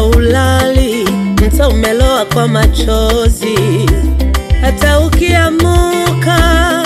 haulali, mta umeloa kwa machozi, hata ukiamuka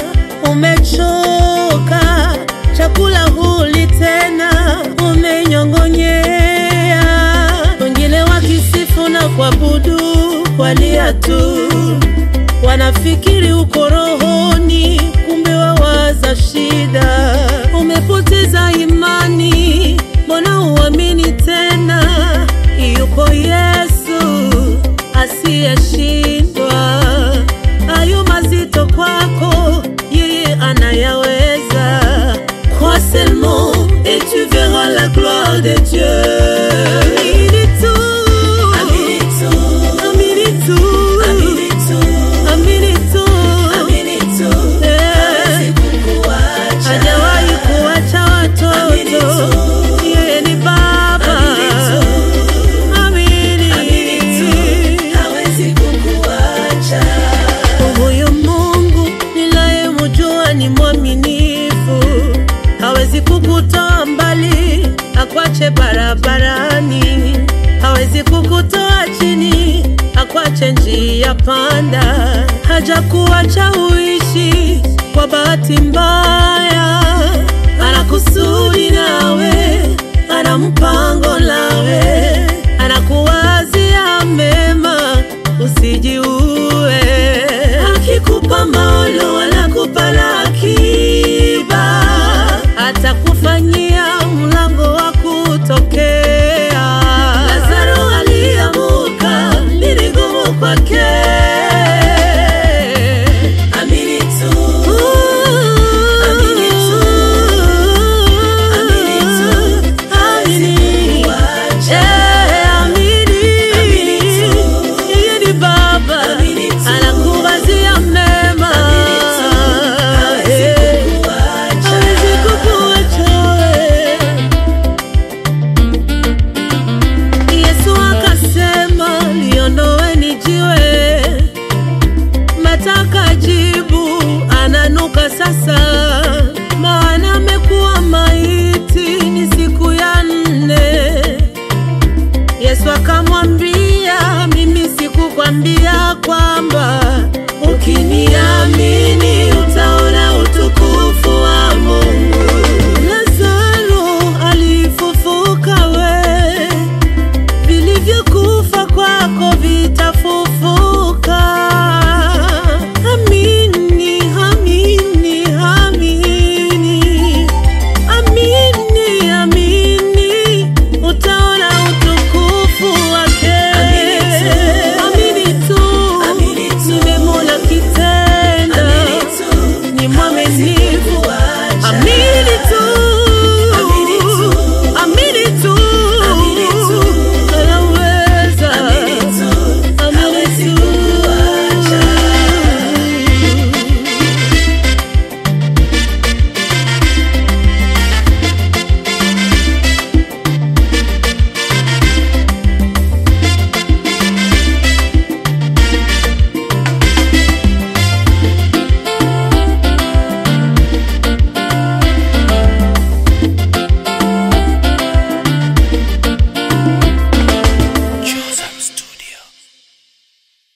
umechoka, chakula huli tena, umenyong'onyea. Wengine wakisifu na kuabudu walia tu, wanafikiri uko rohoni, kumbe wawaza shida. Umepoteza imani, mbona uamini tena? Yupo Yesu asiyeshindwa. Hayo mazito kwako, yeye anayaweza. Crois seulement et tu verras la gloire de Dieu. Amini tu. Amini tu. Amini tu. Eh. Hajawahi kuacha watoto, yeye ni Baba. Amini. Huyu Mungu ninayemjua ni mwaminifu, hawezi kukutoa mbali akwache barabarani, hawezi kukutoa chini akwache njia panda, hajakuacha uishi kwa bahati mbaya, ana kusudi nawe, ana mpango nawe, anakuwazia mema, usijiue. Akikupa maono wanakupa na akiba, atakufanyia mlango wa kutokea. Lazaro aliamuka, ni ngumu kwake. Amini tu. Uh, Amini tu. Amini tu. Amini. Kuacha. Eh, amini. Amini tu. Yeye ni Baba, Amini tu. anakuwazia mema. Amini tu. Hawezi Eh, kukuacha. hawezi kukuacha wewe. Yesu akasema liondoweni jiwe, mataka jibu ananuka sasa, maana amekuwa maiti ni siku ya nne. Yesu akamwambia, mimi sikukwambia kwamba